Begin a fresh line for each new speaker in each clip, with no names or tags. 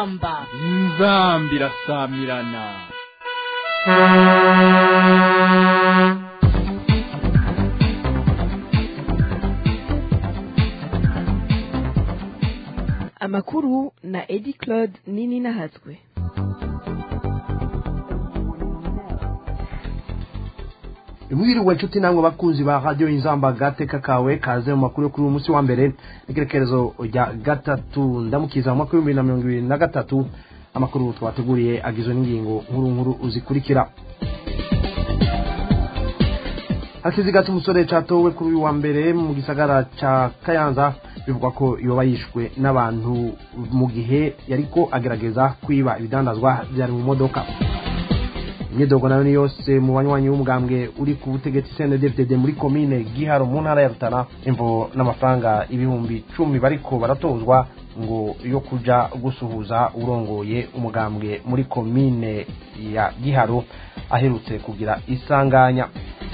inzamba
inzamba irasamirana
amakuru na edi claude nini nahatswe
mwiriwe nshuti namwe bakunzi ba radiyo inzamba gateka kawe kaze mu makuru yo kuri uyu munsi wa mbere n'ikerekezo rya gatatu ndamukiza mu mwaka w'ibihumbi na mirongo ibiri na gatatu amakuru twateguriye agizwe n'ingingo nkuru nkuru zikurikira hakiziga cy'umusore catowe kuri uyu wa mbere mu gisagara ca kayanza bivugwa ko yoba yishwe n'abantu mu gihe yariko agerageza kwiba ibidandazwa byari mu modoka imyidogo nayo ni yose mu banywanyi b'umugambwe uri ku butegetsi cndfdd muri komine giharo mu ntara ya rutana imvo n'amafaranga ibihumbi cumi bariko baratozwa ngo yo kuja gusuhuza urongoye umugambwe muri komine ya giharo aherutse kugira isanganya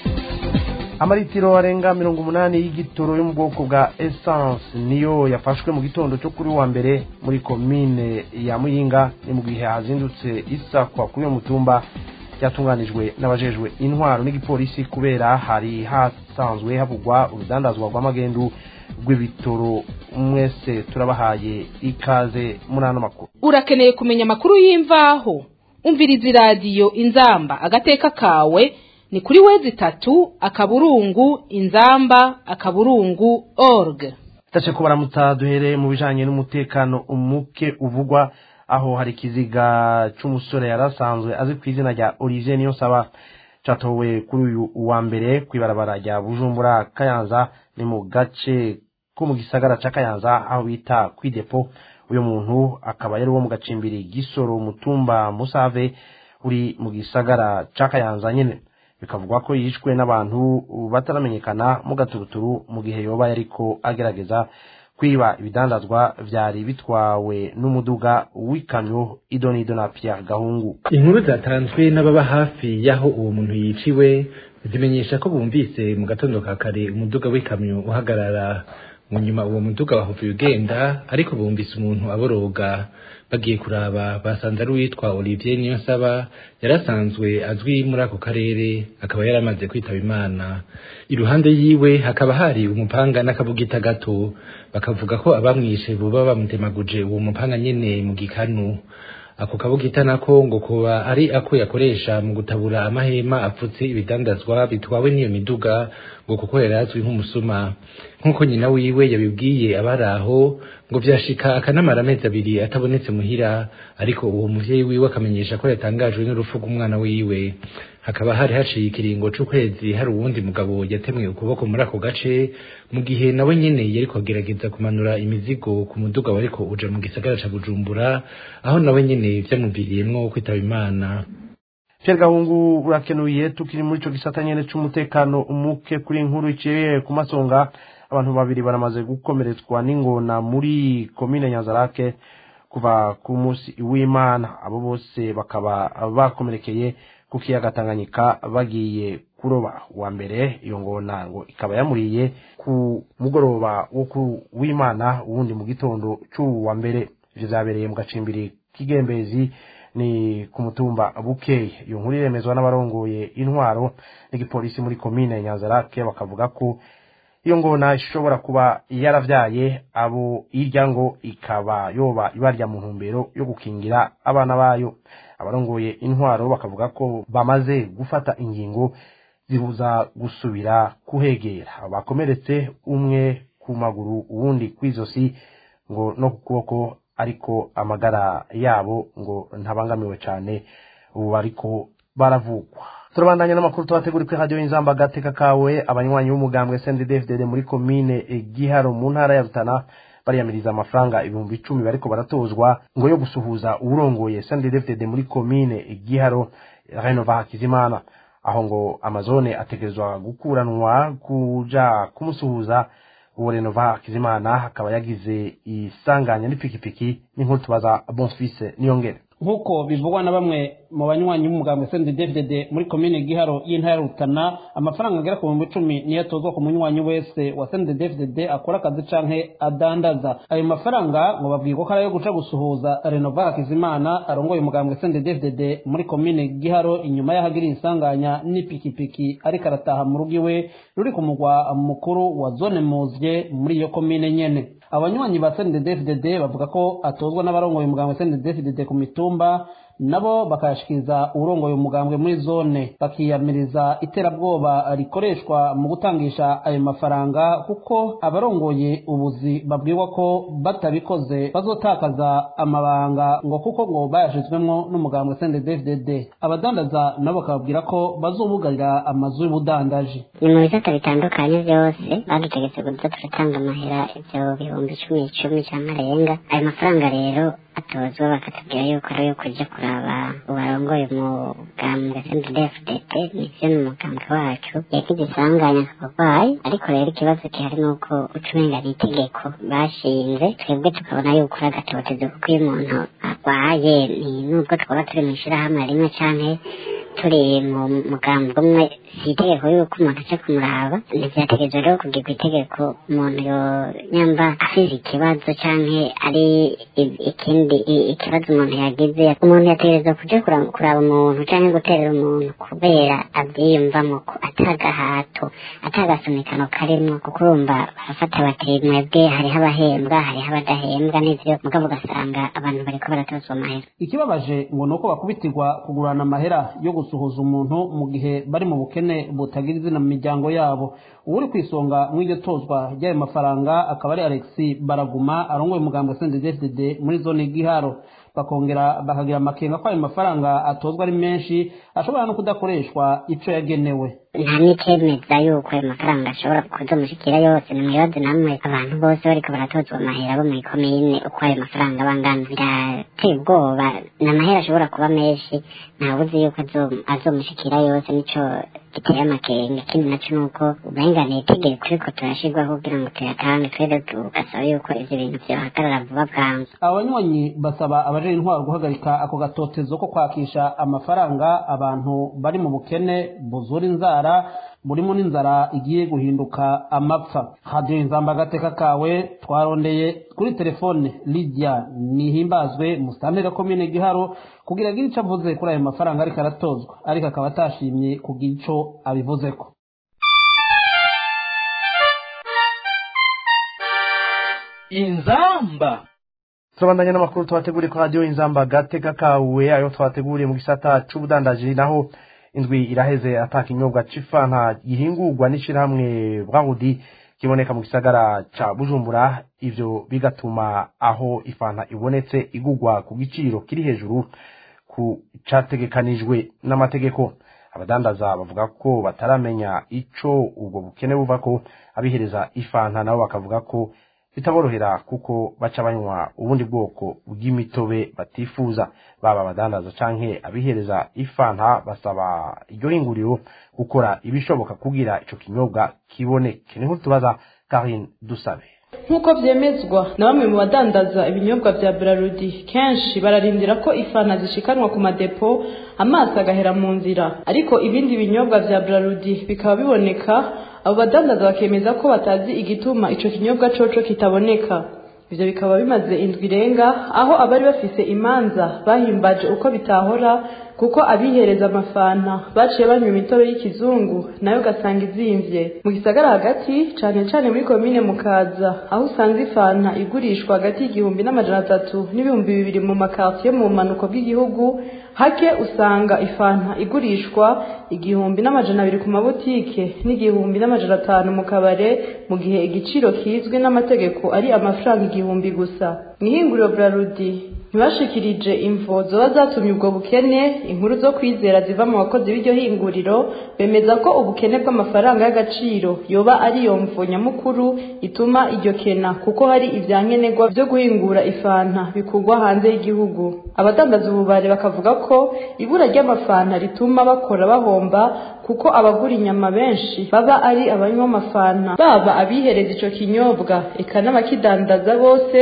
amaritiro arenga mirongo umunani y'igitoro yo mu bwoko bwa essence niyo yafashwe mu gitondo cyo kuri wa mbere muri komine ya muyinga ni mu gihe hazindutse isakwa kuri uyo mutumba byatunganijwe n'abajejwe intwaro n'igipolisi kubera hari hasanzwe havugwa urudandazwa rw'amagendu rw'ibitoro mwese turabahaye ikaze muri ano makuru
urakeneye kumenya amakuru y'imvaho umviriza iradiyo inzamba agateka kawe ni kuri wezi itatu akaburungu inzamba akaburungu org
tace ko baramutsa duhereye mu bijanye n'umutekano umuke uvugwa aho hari ikiziga c'umusore yari asanzwe azi ku izina rya olivier niyonsaba catowe kuri uyu wa mbere kw'ibarabara rya bujumbura kayanza ni mu gace ko mu gisagara ca kayanza aho bita kwidepo uyu muntu akaba yari uwo mu gacimbiri gisoro mutumba musave uri mu gisagara ca kayanza nyene bikavugwa ko yishwe n'abantu bataramenyekana mu gaturuturu mu gihe yoba yariko agerageza kwiba ibidandazwa vyari bitwawe n'umuduga w'ikamyo idonido na Pierre Gahungu
inkuru zatanzwe n'ababa hafi y'aho uwo muntu yiciwe zimenyesha ko bumvise mu gatondo ka kare umuduga w'ikamyo uhagarara mu nyuma uwo muduga wahuvuye ugenda ariko bumvise umuntu aboroga bagiye kuraba basanze ari uwitwa Olivier Niyonsaba yarasanzwe azwi muri ako karere akaba yaramaze kwitaba Imana iruhande yiwe hakaba hari umupanga n'akabugita gato bakavuga ko abamwishe buba bamutemaguje uwo mupanga nyene mu gikanu ako kabugita nako ngo kuba ari ako yakoresha mu gutabura amahema apfutse ibidandazwa bitwawe n'iyo miduga ngo kuko yari azwi nk'umusuma nk'uko nyina wiwe yabibwiye abari aho ngo vyashika akanamara amezi abiri atabonetse muhira ariko uwo muvyeyi wiwe akamenyesha ko yatangajwe n'urupfu rw'umwana wiwe hakaba hari haciye ikiringo c'ukwezi hari uwundi mugabo yatemwe ukuboko muri ako gace mu gihe nawe nyene yariko agerageza kumanura imizigo ku muduga wariko uja mu gisagara ca bujumbura aho nawe nyene vyamuviriyemwo kwitaba imana
Pierre Gahungu urakenuye tukiri muri ico gisata nyene c'umutekano umuke kuri inkuru iciye ku masonga abantu babiri baramaze gukomeretswa n'ingona muri komine Nyanzarake kuva ku munsi w'Imana abo bose bakaba bakomerekeye ku kiyaga Tanganyika bagiye kuroba wa mbere iyo ngona ngo ikaba yamuriye ku mugoroba wo ku w'Imana uwundi mu gitondo c'uwu wa mbere ivyo vyabereye mu gacimbiri k'igembezi ni ku mutumba bukeye iyo nkuru iremezwa n'abarongoye intwaro n'igipolisi muri komine Nyanzarake bakavuga ko iyo ngona ishobora kuba yaravyaye abo irya ngo ikaba yoba ibarya mu ntumbero yo gukingira abana bayo abarongoye intwaro bakavuga ko bamaze gufata ingingo zibuza gusubira kuhegera bakomeretse umwe ku maguru uwundi kw'izosi ngo no ku kuboko ariko amagara yabo ngo ntabangamiwe cyane ubu bariko baravugwa turabandanya n'amakuru tubategura kuri radiyo y'inzamba agateka kawe abanywanyi b'umugambwe sndfdd muri komine giharo mu ntara ya rutana bariyamiriza amafaranga ibihumbi icumi bariko baratozwa ngo yo gusuhuza uwurongoye sndfdd muri komine giharo renova hakizimana aho ngo amazone ategerezwa gukuranwa kuja kumusuhuza uwo renova hakizimana akaba yagize isanganya n'ipikipiki n'inkuru tubaza bonfise niyongere
nk'uko bivugwa na bamwe mu banywanyi b'umugambwe CNDD-FDD muri komine Giharo y'intara ya Rutana amafaranga agera ku bihumbi icumi niyo atozwa ku munywanyi wese wa CNDD-FDD akora akazi canke adandaza ayo mafaranga ngo babwiye ko ari ayo guca gusuhuza Renova Hakizimana arongoye umugambwe CNDD-FDD muri komine Giharo inyuma y'ahagiriye isanganya n'ipikipiki ariko arataha mu rugo iwe ruri ku mugwa mukuru wa zone Muzye muri iyo komine nyene abanywanyi ba CNDD-FDD bavuga ko atozwa n'abarongoye umugambwe CNDD-FDD ku mitumba nabo bakayashikiriza urongoye umugambwe muri zone bakiyamiriza iterabwoba rikoreshwa mu gutangisha ayo mafaranga kuko abarongoye ubuzi babwirwa ko batabikoze bazotakaza amabanga ngo kuko ngo bayashizwemwo n'umugambwe CNDD-FDD abadandaza nabo bakababwira ko bazobugarira amazu y'ubudandaji
ni mu bisata bitandukanye byose badutegetse kuza turatanga amahera ibyo bihumbi icumi icumi cyangwa arenga ayo mafaranga rero atozwa bakatubwira yuko ari ayo kuja kuraba uwarongoye umugambwe CNDD-FDD nivyo ni umugambwe wacu yagize isanganya akabarwayi ariko rero ikibazo gihari ni uko uca umenga ni itegeko bashinze twebwe tukabona yuko uri agatotezo kuko iyo umuntu arwaye ni nubwo twaba turi mu ishirahamwe rimwe canke turi mu mugambi umwe si itegeko yuko umuntu aca kumuraba ntivyategerezwa rero kugirwa itegeko umuntu yonyamba afise ikibazo canke ari ikindi ikibazo umuntu yagize umuntu yategerezwa kuja kuraba umuntu canke guterera umuntu kubera avyiyumvamo ko atagahato atagasunikano karimwo kuko urumva barafata bati mwebwe hariho abahembwa hariho abadahembwa n'ivyo mugabo ugasanga abantu bariko baratozwa amahera
ikibabaje ngo ni uko bakubitirwa kugurana amahera yo gusuhuza umuntu mu gihe bari mu bukene butagira izina mu miryango yabo uwuri ku isonga mu iryo tozwa ry'ayo mafaranga akaba ari alexi baraguma arongoye umugambwe CNDD-FDD muri zone giharo bakongera bakagira amakenga ko ayo mafaranga atozwa ari menshi ashobora no kudakoreshwa ico yagenewe
nta n'icemeza yuko ayo mafaranga ashobora kuzomushikira yose ni mwibaze namwe abantu bose bariko baratozwa amahera bo mw'ikomine uko ayo mafaranga bangana birateye ubwoba ni amahera ashobora kuba menshi ntawuzi yuko azomushikira yose nico giteye amakenga ikindi naco nuko uburenganire itegeko ariko turashirwaho kugira ngo tuyatange twere tugasaba yuko ivyo bintu vyohagarara vuba bwangu
abanywanyi basaba abajejwe intwaro guhagarika ako gatotezo ko kwakisha amafaranga abantu bari mu bukene buzura inzara burimo n'inzara igiye guhinduka amapfa hadiyo inzamba agateka kawe twarondeye kuri telefone lidia nihimbazwe musitanteri komine giharo kugira agire ico avuze kuri ayo mafaranga ariko aratozwa ariko akaba atashimye kugira ico abivuzeko
inzamba
turabandanya n'amakuru twateguriye ko radiyo inzamba gateka kawe ayo twateguriye mu gisata c'ubudandaji naho indwi iraheze ataka inyobwa c'ifanta gihingurwa n'ishirahamwe bwahudi kiboneka mu gisagara ca bujumbura ivyo bigatuma aho ifanta ibonetse igurwa ku giciro kiri hejuru ku categekanijwe n'amategeko abadandaza bavuga ko bataramenya ico ubwo bukene buvako abihereza ifanta nabo bakavuga ko bitaborohera kuko baca banywa ubundi bwoko bw'imitobe batifuza baba abadandaza canke abihereza ifanta basaba iryo hinguriro gukora ibishoboka kugira ico kinyobwa kiboneke niho tubaza Karine Dusabe
nk'uko byemezwa na bamwe mu badandaza ibinyobwa bya Brarudi kenshi bararindira ko ifana zishikanwa ku madepo amazi agahera mu nzira ariko ibindi binyobwa bya Brarudi bikaba biboneka abo badandaza bakemeza ko batazi igituma ico kinyobwa coco kitaboneka ivyo bikaba bimaze indwi irenga aho abari bafise imanza bahimbaje uko bitahora kuko abihereza amafanta baciye banywa imitobe y'ikizungu nayo ugasanga izimvye mu gisagara hagati cane cane muri komine mukaza aho usanga ifanta igurishwa hagati y'igihumbi n'amajana atatu n'ibihumbi bibiri mu makartiye mu bumanuko bw'igihugu hake usanga ifanta igurishwa igihumbi n'amajana abiri ku mabutike n'igihumbi n'amajana atanu mu kabare mu gihe igiciro kizwi n'amategeko ari amafaranga igihumbi gusa mw'ihinguriro brarudi ntibashikirije imvo zoba zatumye ubwo bukene inkuru zo kwizera ziva mu bakozi b'iryo hinguriro bemeza ko ubukene bw'amafaranga y'agaciro yoba ari yo mvo nyamukuru ituma iryo kena kuko hari ivyankenerwa vyo guhingura ifanta bikugwa hanze y'igihugu abadandaza ububare bakavuga ko ibura ry'amafanta rituma bakora bahomba kuko abagura inyama benshi baba ari abanywa amafanta baba abihereza ico kinyobwa eka n'abakidandaza bose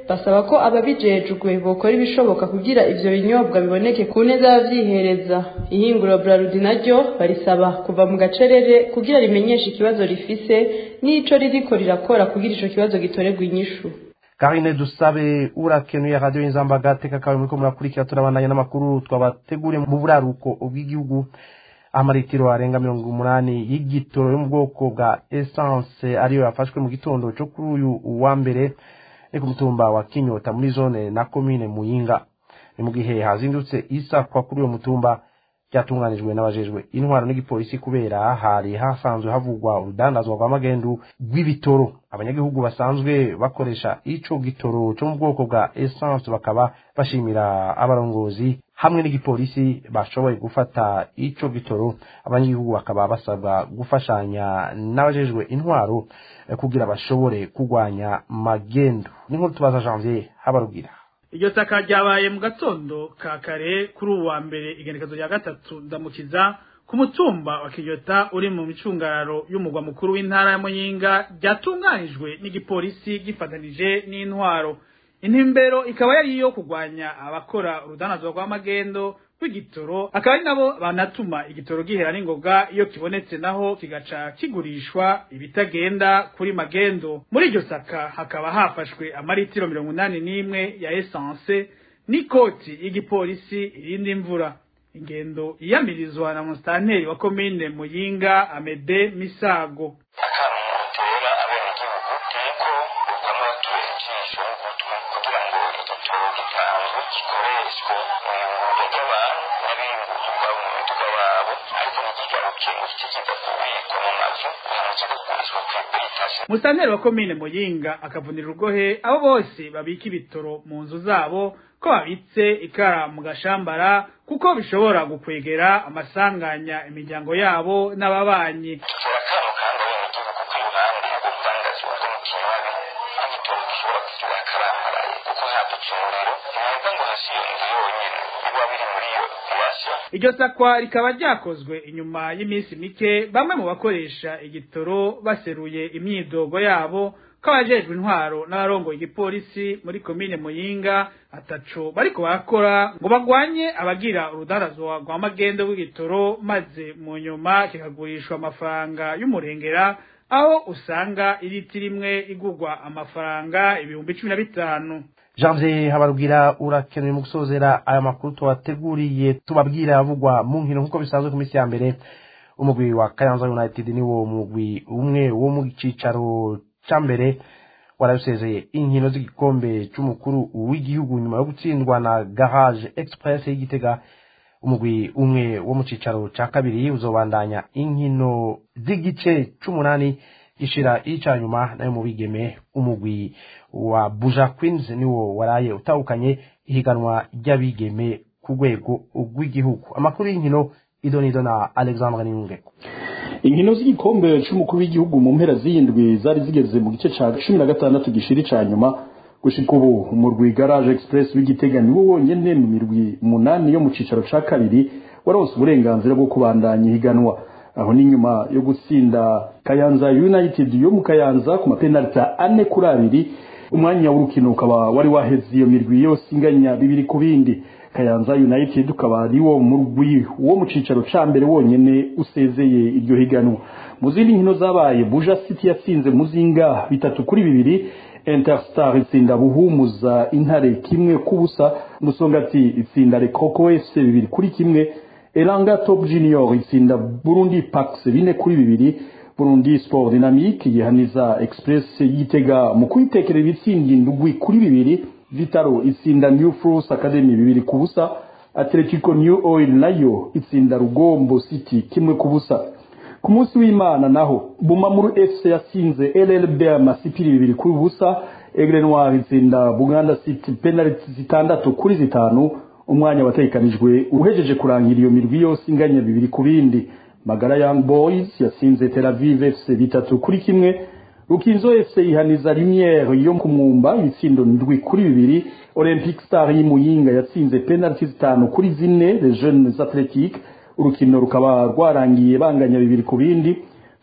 basaba ko ababijejwe bokora ibishoboka kugira ivyo binyobwa biboneke ku neza y'abavyihereza ihinguriro Braludi naryo barisaba kuva mu gacerere kugira rimenyeshe ikibazo rifise n'ico ririko rirakora kugira ico kibazo gitorerwa inyishu
karine dusabe urakenuye radiyo y'inzamba agateka kawe muriko murakurikira turabandanya n'amakuru twabateguriye mu buraruko bw'igihugu amaritiro arenga mirongo umunani y'igitoro yo mu bwoko bwa essence ariyo yafashwe mu gitondo cyo kuri uyu wa mbere ni ku mutumba wa kinyota muri zone na komine muyinga ni mu gihe hazindutse isakwa kuri uwo mutumba ryatunganijwe n'abajejwe intwaro n'igipolisi kubera hari hasanzwe havugwa urudandazwa rw'amagendu rw'ibitoro abanyagihugu basanzwe bakoresha ico gitoro cyo mu bwoko bwa essence bakaba bashimira abarongozi hamwe n'igipolisi bashoboye gufata ico gitoro abanyagihugu bakaba basabwa gufashanya n'abajejwe intwaro eh, kugira bashobore kurwanya magendu ni nkuru tubaza janvier habarugira
iryo saka ryabaye mu gatondo ka kare kuri ubu wa mbere igenekezo rya gatatu ndamukiza ku mutumba wa kinyota uri mu micungararo y'umugwa mukuru w'intara ya muyinga ryatunganijwe n'igipolisi gifatanije n'intwaro intumbero ikaba yari iyo kurwanya abakora urudanazwa rw'amagendo rw'igitoro akaba ari nabo banatuma igitoro gihera n'ingoga iyo kibonetse naho kigaca kigurishwa ibitagenda kuri magendo muri iryo saka hakaba hafashwe amaritiro mirongo inani n'imwe ya esanse n'ikoti y'igipolisi irindi imvura ingendo iyamirizwa na musitanteri wa komine muyinga amede misago
akamutera abenegihugu nuko bamwe batubera ijisho n'ugutwi kugira ngo igitoro gitanzwe gikoreshwe mu ihuriro ry'abantu n'abiyunguruza ubwabo mu miduga wabo ariko ntikigaruke ngo kice kiza kubikwa mu mazu hanyuma kiza kugurishwa ku iberitasi
musitanteri wa komine muyinga akavunira urugohe abo bose babika ibitoro mu nzu zabo ko babitse ikara mu gashambara kuko bishobora gukwegera amasanganya imiryango yabo n'ababanyi
dutera akamo kandi abenegihugu ko iruhande y'ubudandazi bwo mu kinywabi n'igitoro gishobora kugira akarambaraye kuko hadutse umuriro ntiwumva ngo hasi iyo nzu yonyine biba biri muri iyo birashya
iryo sakwa rikaba ryakozwe inyuma y'iminsi mike bamwe mu bakoresha igitoro baseruye imyidogo yabo ko abajejwe intwaro n'abarongoye igipolisi muri komine muyinga ataco bariko barakora ngo bagwanye abagira urudandazwa rwa magendo rw'igitoro maze mu nyuma kikagurishwa amafaranga y'umurengera aho usanga iriti rimwe igurwa amafaranga ibihumbi cumi na bitanu
janvier habarugira urakenewe mu gusozera aya makuru tubateguriye tubabwira avugwa mu nkino nk'uko bisanzwe ku minsi ya mbere umugwi wa kayanza united ni wo mugwi umwe wo mu cicaro ca mbere warabisezeye inkino z'igikombe c'umukuru w'igihugu nyuma yo gutsindwa na garage express y'igitega umugwi umwe wo mu cicaro ca kabiri uzobandanya inkino z'igice c'umunani gishira ica nyuma nayo mu bigeme umugwi wa buja queens niwo waraye utahukanye ihiganwa ry'abigeme ku rwego rw'igihugu amakuru y'inkino idonido na alexandre niyungeko
inkino z'igikombe c'umukuru w'igihugu mu mpera z'indwi zari zigeze mu gice ca cumi na gatandatu gishiri ca nyuma gushika ubu umurwi garage express w'igitega niwo wonyene mu mirwi umunani yo mu cicaro ca kabiri waronse uburenganzira bwo kubandanya ihiganwa aho ni nyuma yo gutsinda kayanza united yo mu kayanza ku mapenaliti ane kuri abiri umwanya w'urukino ukaba wari waheze iyo mirwi yose inganya bibiri ku bindi kayanza united ukaba ari wo murwi wo mu cicaro ca mbere wonyene usezeye iryo higanwa mu zindi nkino zabaye buja city yatsinze muzinga bitatu kuri bibiri interstar itsinda buhumuza intare kimwe kubusa musongati itsinda rekoko fc bibiri kuri kimwe elanga top junior itsinda burundi pax bine kuri bibiri burundi sport dynamique yihaniza express yitega mu kuyitekerera ibitsindi indugwi kuri bibiri vitaro itsinda new force academy bibiri ku busa atletico new oil nayo itsinda rugombo city kimwe ku busa ku munsi w'imana naho bumamuru fc yatsinze llb amasipiri bibiri kuri busa egre noir itsinda buganda city penaliti zitandatu kuri zitanu umwanya watekanijwe uhejeje kurangira iyo mirwi yose inganya bibiri ku bindi magara young boys yatsinze tel aviv fc bitatu kuri kimwe rukinzo fc ihaniza lumiere yo ku mwumba ibitsindo ndwi kuri bibiri olympic star y'imuyinga yatsinze penaliti zitanu kuri zine les jeunes athletiques urukino rukaba rwarangiye banganya bibiri ku bindi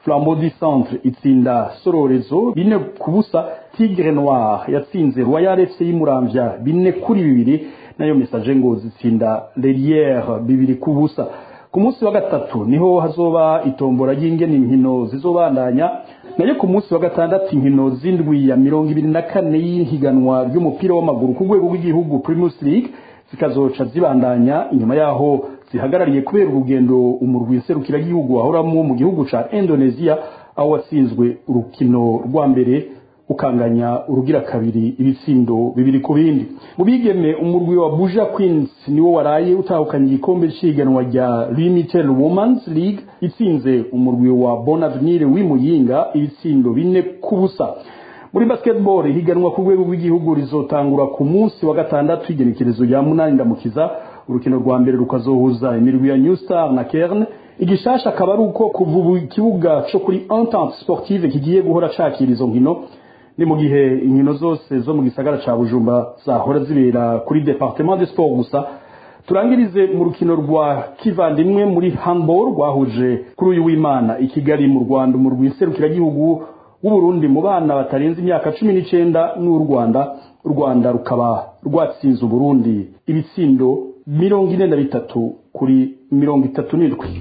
flambeau du centre itsinda sororezo bine ku busa tigre noir yatsinze royal fc y'umuramvya bine kuri bibiri nayo message ngo zitsinda leriere bibiri ku busa ku munsi wa gatatu niho hazoba itombora y'ingene inkino zizobandanya nayo ku munsi wa gatandatu inkino z'indwi ya mirongo ibiri na kane y'ihiganwa ry'umupira w'amaguru ku rwego rw'igihugu primus league zikazoca zibandanya inyuma yaho zihagarariye kubera urugendo umurwi serukiragihugu wahoramwo mu gihugu ca indonesia aho watsinzwe urukino rwa mbere ukanganya urugira kabiri ibitsindo bibiri ku bindi mu bigeme umurwi wa buja queens niwo waraye utahukanye igikombe cy'ihiganwa rya limited women's league itsinze umurwi wa bonavenire w'imuyinga ibitsindo bine ku busa muri basketball ihiganwa ku rwego rw'igihugu rizotangura ku munsi wa gatandatu igenekerezo rya munani ndamukiza urukino rwa mbere rukazohuza imirwi ya new star na kerne igishasha akaba ari uko kuva ubu ikibuga co kuri entente sportive kigiye guhora cakira izo nkino ni mu gihe inkino zose zo mu gisagara ca bujumba zahora zibera kuri departement de sport gusa turangirize mu rukino rwa kivandimwe muri handball rwahuje kuri uyu w'imana i kigali mu rwanda mu rw'iserukiragihugu w'uburundi mu bana batarenze imyaka cumi n'icenda n'u rwanda u rwanda rukaba rwatsinze uburundi ibitsindo mirongo ine na bitatu kuri mirongo itatu n'indwi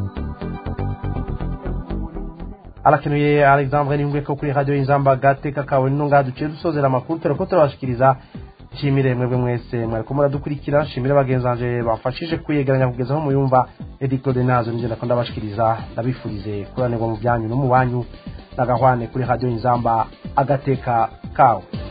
arakenuye alexandre ningwe ko kuri radio inzamba gateka kawe nino ngaha duciye dusozera amakuru turako turabashikiriza nshimire mwebwe mwese mwariko muradukurikira nshimire bagenzi banje bafashije kwiyegeranya kugeza aho muyumva edi claude nazo nigenda ko ndabashikiriza ndabifurize kuranirwa mu byanyu no mu banyu nagahwane kuri radio inzamba agateka kawe